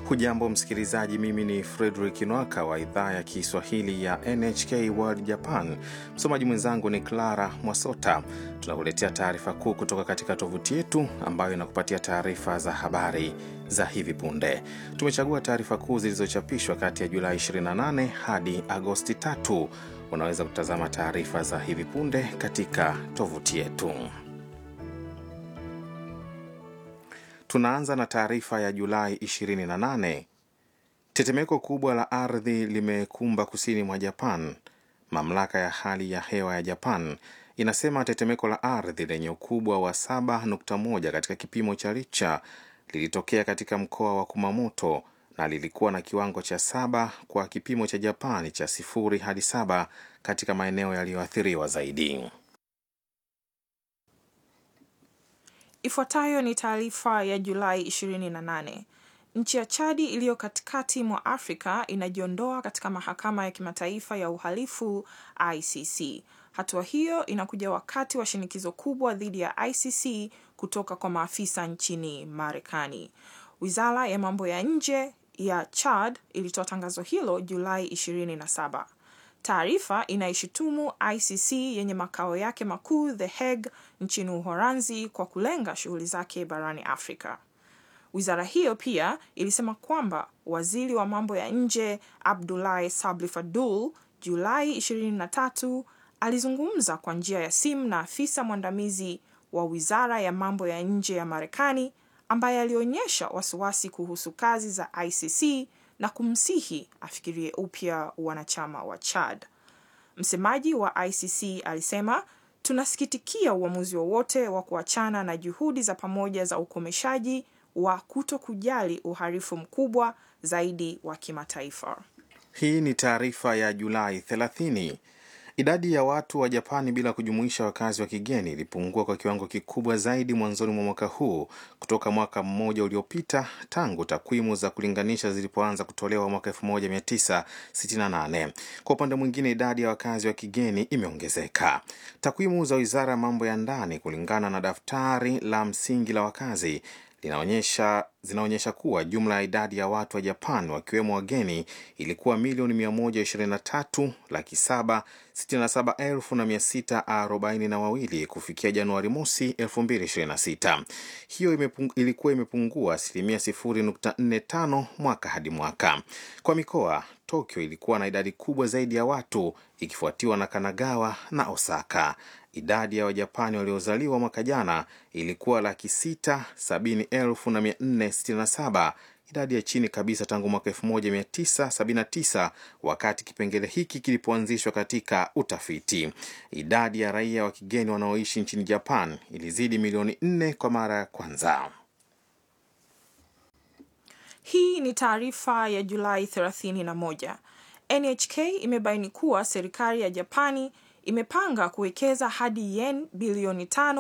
Hujambo msikilizaji, mimi ni Fredrik Nwaka wa idhaa ya Kiswahili ya NHK World Japan. Msomaji mwenzangu ni Clara Mwasota. Tunakuletea taarifa kuu kutoka katika tovuti yetu ambayo inakupatia taarifa za habari za hivi punde. Tumechagua taarifa kuu zilizochapishwa kati ya Julai 28 hadi Agosti 3. Unaweza kutazama taarifa za hivi punde katika tovuti yetu. Tunaanza na taarifa ya Julai 28. Tetemeko kubwa la ardhi limekumba kusini mwa Japan. Mamlaka ya hali ya hewa ya Japan inasema tetemeko la ardhi lenye ukubwa wa 7.1 katika kipimo cha Richter lilitokea katika mkoa wa Kumamoto na lilikuwa na kiwango cha saba kwa kipimo cha Japani cha sifuri hadi saba katika maeneo yaliyoathiriwa zaidi. Ifuatayo ni taarifa ya Julai 28. Nchi ya Chadi iliyo katikati mwa Afrika inajiondoa katika mahakama ya kimataifa ya uhalifu ICC. Hatua hiyo inakuja wakati wa shinikizo kubwa dhidi ya ICC kutoka kwa maafisa nchini Marekani. Wizara ya mambo ya nje ya Chad ilitoa tangazo hilo Julai 27. Taarifa inaishutumu ICC yenye makao yake makuu The Hague nchini Uholanzi kwa kulenga shughuli zake barani Afrika. Wizara hiyo pia ilisema kwamba waziri wa mambo ya nje Abdoulaye Sabli Fadul Julai 23 alizungumza kwa njia ya simu na afisa mwandamizi wa wizara ya mambo ya nje ya Marekani ambaye alionyesha wasiwasi kuhusu kazi za ICC na kumsihi afikirie upya wanachama wa Chad. Msemaji wa ICC alisema, tunasikitikia uamuzi wowote wa, wa kuachana na juhudi za pamoja za ukomeshaji wa kuto kujali uhalifu mkubwa zaidi wa kimataifa. Hii ni taarifa ya Julai 30. Idadi ya watu wa Japani bila kujumuisha wakazi wa kigeni ilipungua kwa kiwango kikubwa zaidi mwanzoni mwa mwaka huu kutoka mwaka mmoja uliopita tangu takwimu za kulinganisha zilipoanza kutolewa mwaka 1968. Kwa upande mwingine, idadi ya wakazi wa kigeni imeongezeka. Takwimu za Wizara ya Mambo ya Ndani kulingana na daftari la msingi la wakazi linaonyesha zinaonyesha kuwa jumla ya idadi ya watu wa Japan wakiwemo wageni ilikuwa milioni 123 laki 7 67 elfu na 642 kufikia Januari mosi 2026. Hiyo imepung, ilikuwa imepungua asilimia 0.45 mwaka hadi mwaka. Kwa mikoa, Tokyo ilikuwa na idadi kubwa zaidi ya watu ikifuatiwa na Kanagawa na Osaka. Idadi ya Wajapani waliozaliwa mwaka jana ilikuwa laki sita sabini elfu na mia nne sitini na saba, idadi ya chini kabisa tangu mwaka 1979 wakati kipengele hiki kilipoanzishwa katika utafiti. Idadi ya raia wa kigeni wanaoishi nchini Japan ilizidi milioni nne kwa mara ya kwanza. Hii ni taarifa ya Julai 31. NHK imebaini kuwa serikali ya Japani imepanga kuwekeza hadi yen bilioni tano